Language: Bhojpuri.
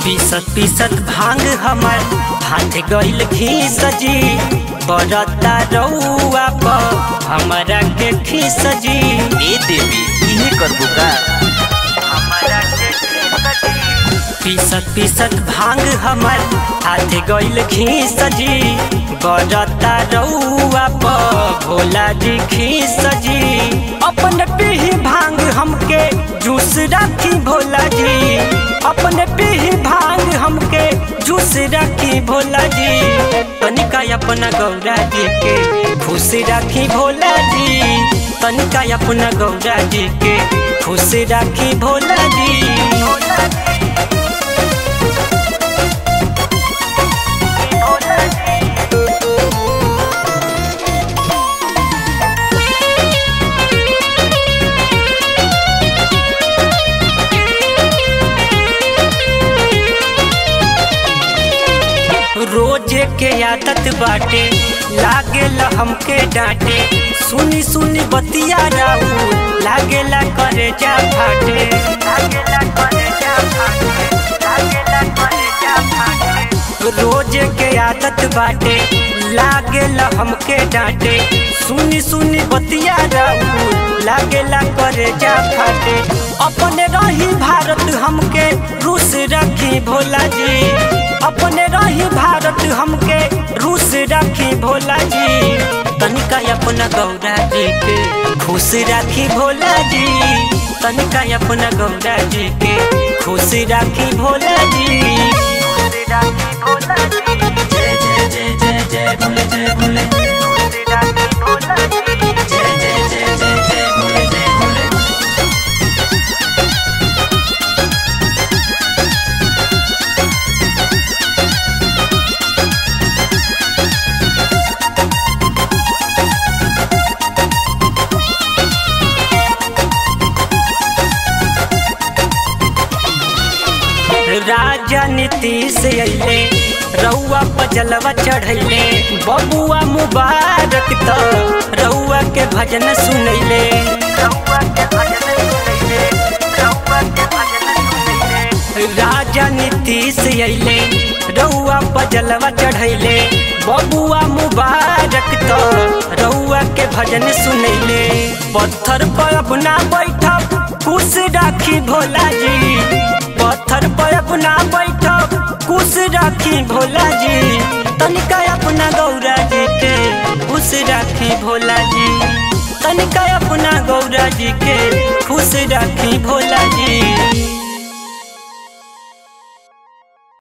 पीसत पीसत भांग हमर हाथ गइल खीस जी बरता रउआ पर हमरा के खीस जी ए देवी इहे करबो का हमरा के खीस जी पीसत पीसत भांग हमर हाथ गइल खीस जी बरता रउआ पर भोला जी खीस जी अपन पीही भांग हमके जूस राखी भोला जी अपन पीही भांग हमके जूस राखी भोला जी तनिका अपना गौरा जी के खुश राखी भोला जी तनिका अपना गौरा जी के खुश राखी भोला जी रोजे के आदत बाटे लागेला हमके डांटे सुनी सुनी बतिया राऊ लागेला करे जा फाटे लागेला करे जा फाटे लागेला करे जा फाटे रोजे के आदत बाटे लागेला हमके डांटे सुनी सुनी बतिया राऊ लागेला करे जा फाटे अपने रही भारत हमके रूस रखी भोला जी अपने रही भारत हमके रूस रखी भोला जी तनिका अपना गौरा जी के खुश राखी भोला जी तनिका अपना गौरा जी के खुश राखी भोला जी खुश राखी भोला जी जय जय जय जय जय भोले जय भोले खुश राखी भोला जी जय जय जय जय जय भोले जय भोले राजा नीतीश अइले रउआ पजलवा चढ़ैले बबुआ मुबारक त रउआ के भजन सुनैले रउआ के भजन सुनैले रउआ के भजन सुनैले राजा नीतीश अइले रउआ पजलवा चढ़ैले बबुआ मुबारक त रउआ के भजन सुनैले पत्थर पर अपना बैठब खुश राखी भोला जी पत्थर पर अपना बैठब खुश राखी भोला जी तनिका अपना गौरा जी के खुश राखी भोला जी तनिका अपना गौरा जी के खुश राखी भोला जी